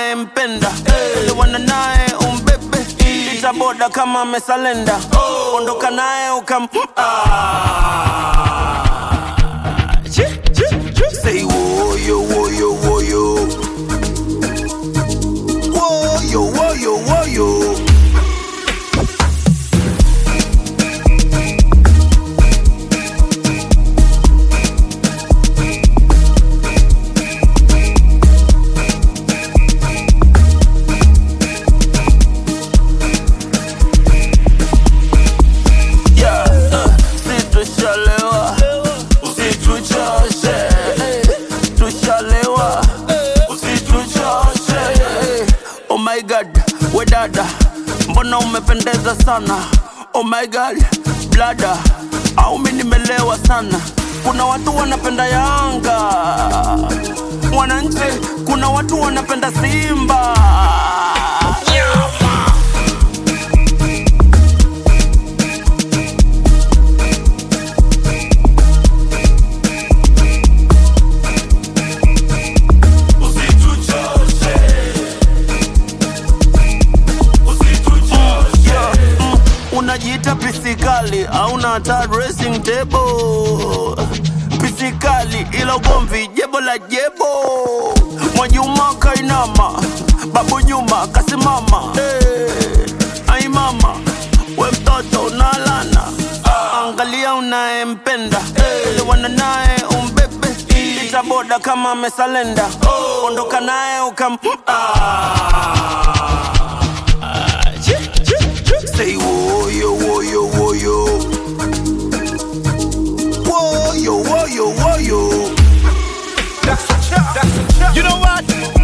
unayempenda elewana naye umbebe itaboda kama amesalenda ondoka naye ukam Ah. Chi, chi, chi. Say woyo woyo woyo woyo woyo woyo Yeah, uh, si tushalewa usituchoshe eh, tushalewa usituchoshe eh. oh my god we dada mbona umependeza sana oh my god blada au mi nimelewa sana kuna watu wanapenda yanga wananchi kuna watu wanapenda simba Yeah, mm, unajiita pisikali auna hata dressing table pisikali ila ugomvi jebo la jebo mwajuma kainama babu nyuma kasimama hey, ai mama we mtoto unalana angalia unayempenda elewana naye umbebe itaboda kama amesalenda ondoka naye ukam ah. Say woyo woyo woyo Woyo woyo woyo You know what?